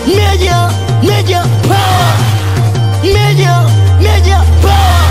Major, major power. Major, major power.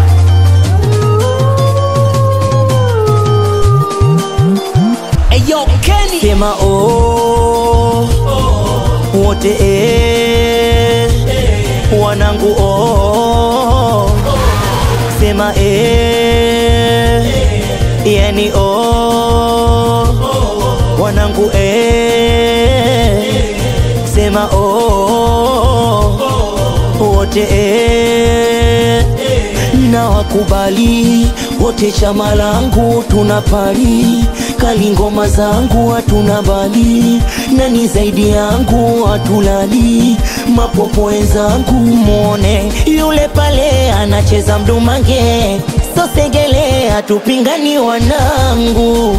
Eyo Kenny. Sema oh, wote eh, wanangu oh, sema eh, yani oh, wanangu eh, sema oh, wote eh, na wakubali wote, chama langu tunapali kali, ngoma zangu hatuna bali, nani zaidi yangu hatulali, mapopo wenzangu mwone yule pale anacheza mdumange, sosegele hatupingani wanangu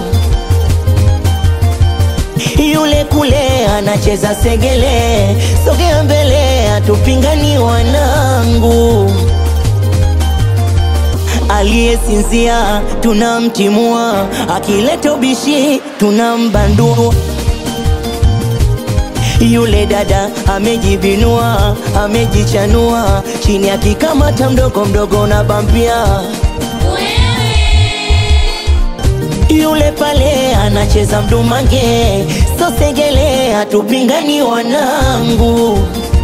yule kule anacheza segele, sogea mbele, hatupingani wanangu. Aliyesinzia tunamtimua, akileta ubishi tunambandua. Yule dada amejibinua, amejichanua, chini akikamata mdogo mdogo na bambia yule pale anacheza mdumange, sosegele, hatupingani wanangu.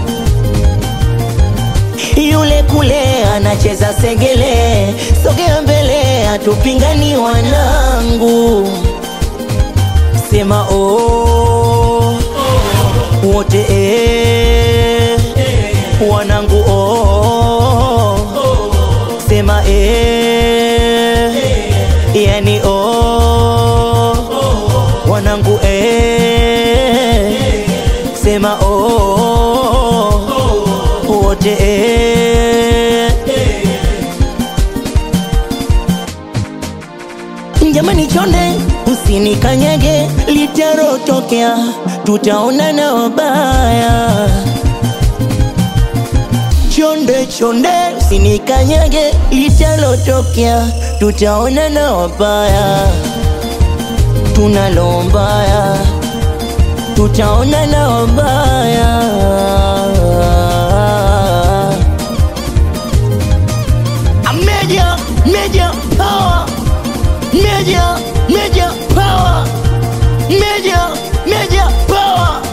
Yule kule anacheza segele, sogea mbele, hatupingani wanangu. Sema oh, wote eh, wanangu oh, sema eh, yani oh, wanangu eh, sema oh, wote eh. Jamani chonde, usinikanyage, litarotokea, tutaonana wabaya. Chonde chonde, usinikanyage, litarotokea, tutaonana wabaya. Tunalo mbaya, tutaonana wabaya. A major, major power. Major, major power. Major, major power.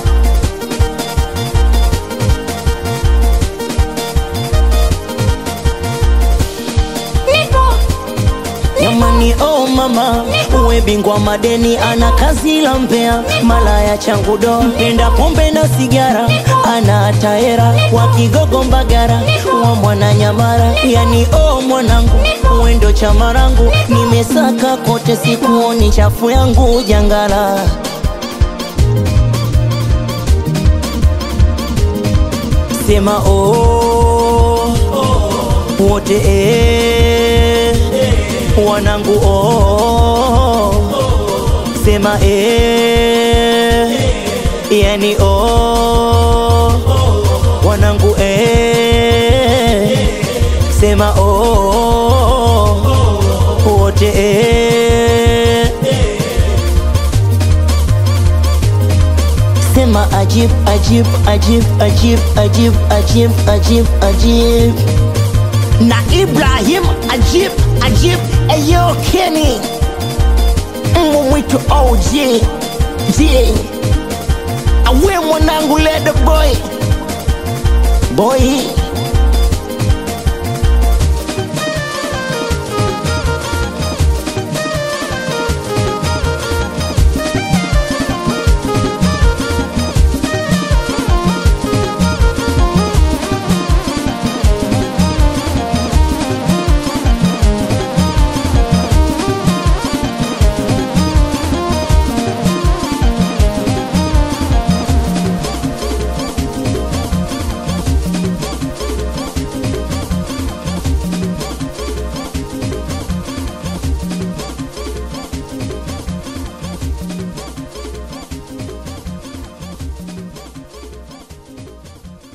Jamani, oh mama, uwe bingwa madeni, ana kazi la mbea, malaya changu do, mpenda pombe na sigara, ana taera wa Kigogo Mbagara, wa mwana Nyamara, yani oh mwanangu, uwe ndo chama rangu, nimesaka kote, sikuoni chafu yangu jangala. Sema oh, wote eh, wanangu oh, sema eh, yani oh, wanangu eh, sema oh, wote eh, sema ajib ajib ajib ajib ajib ajib ajib ajib na Ibrahim Ajib Ajib Eyo Kenny Mbwa mwitu OG J Awe mwanangu leda boy Boy